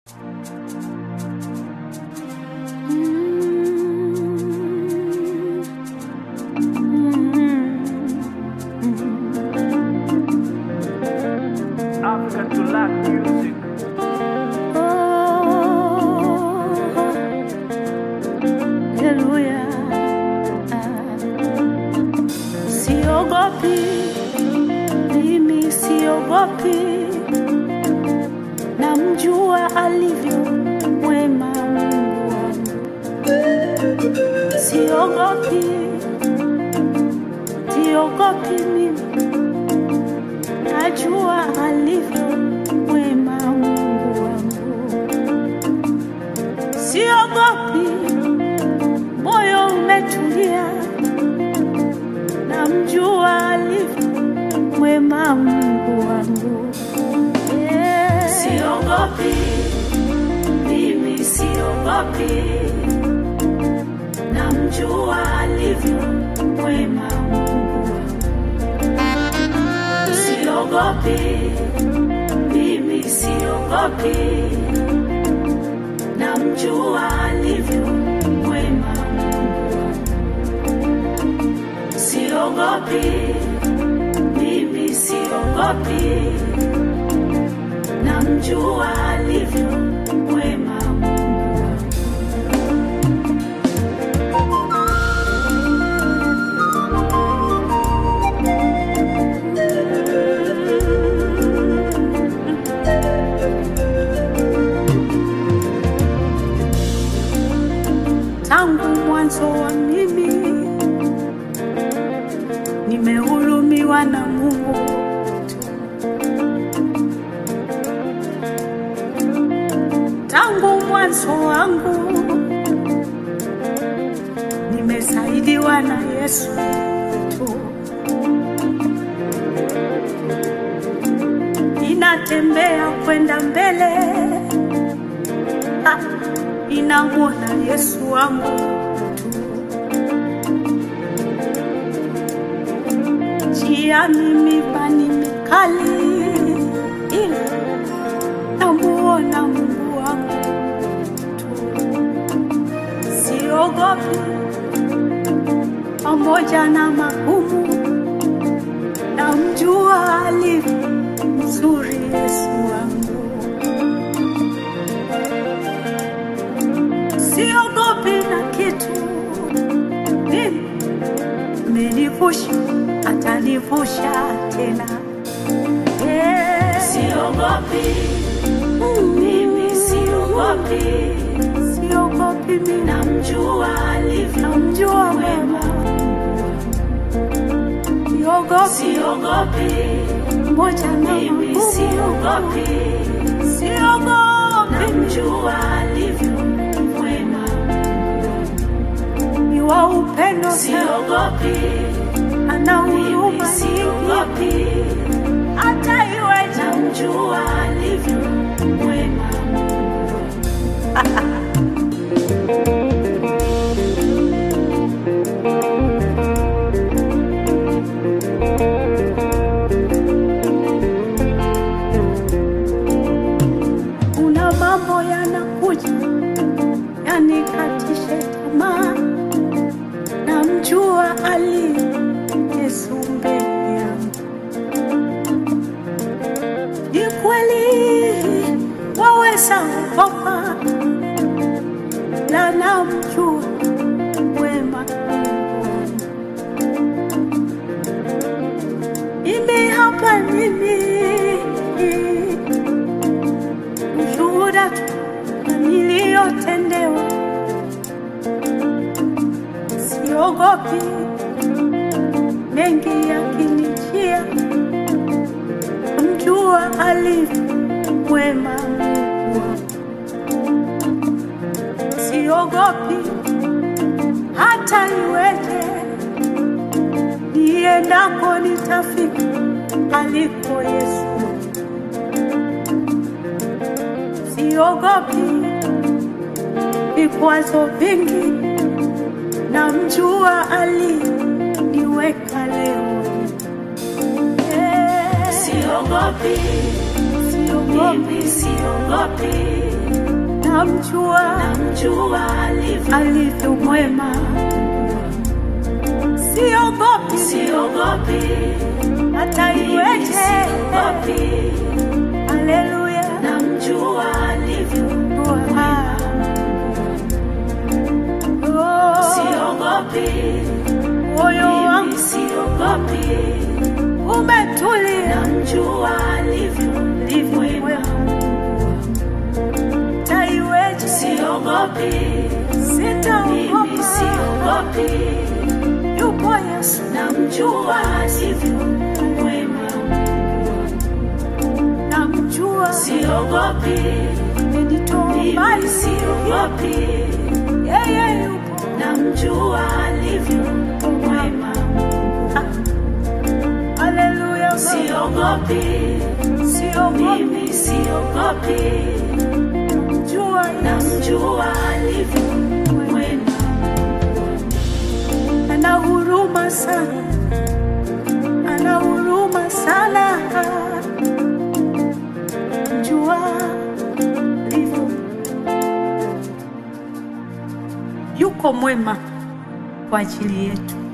Africa to lack music. Haleluya. Siogopi, mimi siogopi, namjua alivyo mwema Mungu wangu. Siogopi, siogopi mimi, najua alivyo mwema Mungu wangu. Siogopi, moyo umetulia, namjua alivyo mwema Mungu wangu. Yeah. Siogopi, mimi siogopi, namjua alivyo mwema Mungu wangu. Siogopi, mimi siogopi, namjua alivyo mwema Mungu wangu. Siogopi, mimi siogopi, namjua alivyo mwema Mungu wangu. Tangu mwanzo wa mimi nimehurumiwa na Mungu tu. Tangu mwanzo wangu nimesaidiwa na Yesu tu. Inatembea kwenda mbele, ah, inamwona Yesu wangu tu. njia mipani mikali, ila namuona Mungu wangu tu. Siogopi pamoja na magumu, namjua alivyo mzuri Yesu wangu. Siogopi na kitu mimi amenivusha atanivusha tena. Yeah. Siogopi mimi, siogopi, siogopi mimi, namjua alivyo, namjua wema. Siogopi, siogopi moja na mimi, siogopi, siogopi, namjua alivyo wema. Ni wa upendo, siogopi ana huruma siogopi, hata iwe namjua alivyo mwema. Kuna mambo yanakuja yanikatishe tamaa, namjua ali Yesu mbele yangu. Ni kweli waweza kukopa, na namjua wema Mungu wangu. Mimi hapa mimi ushuhuda tu na niliyotendewa, siogopi mengi yakinijia, mjua alivyo mwema Mungu wangu. Siogopi hata iweje, niendako nitafika aliko Yesu. Siogopi vikwazo vingi, namjua aliniweka leo. Yeah. Siogopi, siogopi, siogopi, namjua namjua alivyo alivyo mwema, siogopi siogopi hata mimi iweje. siogopi Haleluya, namjua alivyo Ah. Oh, siogopi moyo mimi wangu siogopi umetulia, namjua alivyo alivyo mwema, hata iweje, siogopi mimi sitaogopa. siogopi Yupo Yesu, namjua alivyo mwema namjua, siogopi amenitoa mimi mbali, siogopi yeye yupo namjua alivyo mwema Haleluya, siogopi siogopi, mimi siogopi jua namjua alivyo mwema ana huruma sana, ana huruma sana, jua livyo, yuko mwema kwa ajili yetu.